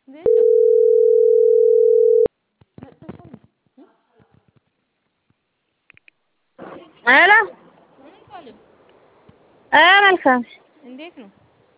እንዴት ነው? ሄሎ እንኳንም እ መልካም እንዴት ነው?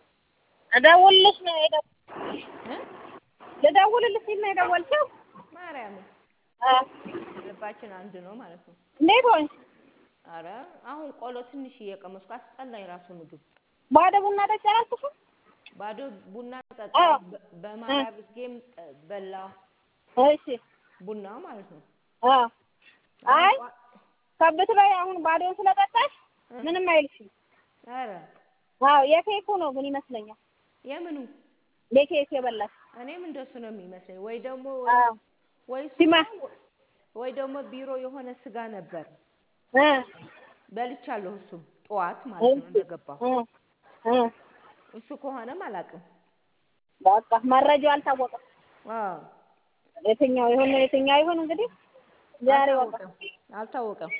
እደውልልሽ ነው የደው እ ልደውልልሽ ሲል ነው የደወልሽው? ማርያምን እ ልባችን አንድ ነው ማለት ነው። እንዴት ሆንሽ? አረ አሁን ቆሎ ትንሽ እየቀመስኩ አስጠላኝ ራሱ ምግብ ባዶ ቡና ጠጪ አላልኩሽም? ባዶ ቡና ጠጣ አዎ። በማርያም ጌም በላ እሺ ቡና ማለት ነው። አ አይ ከብት ላይ አሁን ባዶውን ስለጠጣሽ ምንም አይልሽም። አረ አዎ የኬኩ ነው ግን ይመስለኛል። የምኑ የኬክ የበላሽ እኔም እንደሱ ነው የሚመስለኝ። ወይ ደግሞ አዎ ወይ እሱ ሲማ ነው፣ ወይ ደግሞ ቢሮ የሆነ ስጋ ነበር እ በልቻለሁ። እሱም ጠዋት ማለት ነው እንደገባሁ። እ እ እሱ ከሆነም አላውቅም። በቃ መረጃው አልታወቀም። አዎ የትኛው ይሁን የትኛው ይሁን እንግዲህ ዛሬ ወጣ። አልታወቀም አልታወቀም።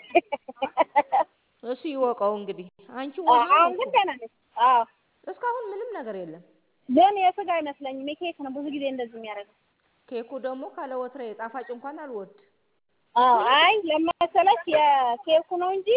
እሱ ይወቀው እንግዲህ። አንቺ ውሃ አሁን ነው ግን እኮ። ደህና ነኝ። አዎ እስካሁን ምንም ነገር የለም። ግን የስጋ አይመስለኝም የኬክ ነው ብዙ ጊዜ እንደዚህ የሚያደርገው። ኬኩ ደግሞ ካለ ወትሬ ጣፋጭ እንኳን አልወድ። አዎ አይ ለመሰለሽ የኬኩ ነው እንጂ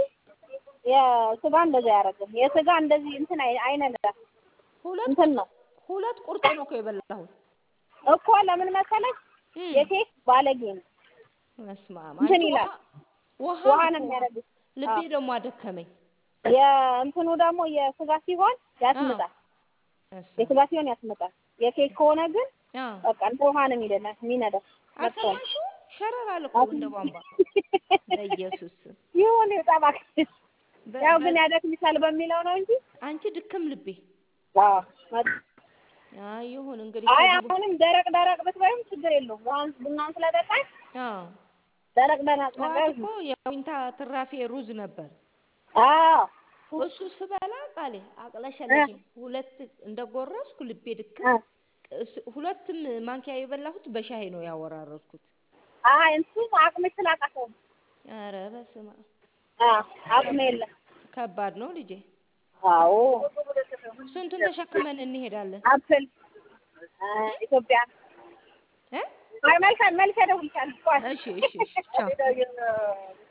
የስጋ እንደዚህ አያደርግም። የስጋ እንደዚህ እንትን አይ- አይነዳም ሁለት እንትን ነው ሁለት ቁርጥ ነው እኮ የበላሁት። እኮ ለምን መሰለሽ እም፣ የኬክ ባለጌ ነው በስመ አብ። እንትን አንቺ ውሃ ይላል ውሃ ውሃ ነው ነው እኮ። የሚያደርጉት። ልቤ አዎ። ደግሞ አደከመኝ። የእንትኑ ደግሞ የስጋ ሲሆን ያስምጣል። በስመ አብ። የስጋ ሲሆን ያስምጣል። የኬክ ከሆነ ግን አዎ። በቃ እንደ ውሃ ነው የሚደላ የሚነዳው። መጥፎ ነው። አልሰማሽው? ሸረር አለ እኮ እንደ ቧንቧ። በኢየሱስ ስም። ይሁን ጠባክ በ- ያው በ- ግን ያደክምሻል በሚለው ነው እንጂ አንቺ ድክም ልቤ። አዎ መጥ- አይ ይሁን እንግዲህ አይ ከዚህ በ- አሁንም ደረቅ ደረቅ ብትበይም ችግር የለውም። ውሃን ቡናውን ስለጠጣሽ አዎ ደረቅ ደረቅ ጠዋት ነገር እኮ የዊንታ ትራፊ ሩዝ ነበር። አዎ እሱ ስበላ ቃሌ አቅለሸለሸኝ። ሁለት እንደጎረስኩ ልቤ ድክም። እ እሱ- ሁለትም ማንኪያ የበላሁት በሻይ ነው ያወራረድኩት። አይ እሱ አቅምሽ ስላቃተው ነው። ኧረ በስመ አብ አዎ አቅም የለም። ከባድ ነው ልጄ። አዎ ስንቱን ተሸክመን እንሄዳለን አፕል እ ኢትዮጵያ እ? አይ መልካም መልካም እደውልልሻለሁ። ቆይ እሺ እሺ እሺ ቻው።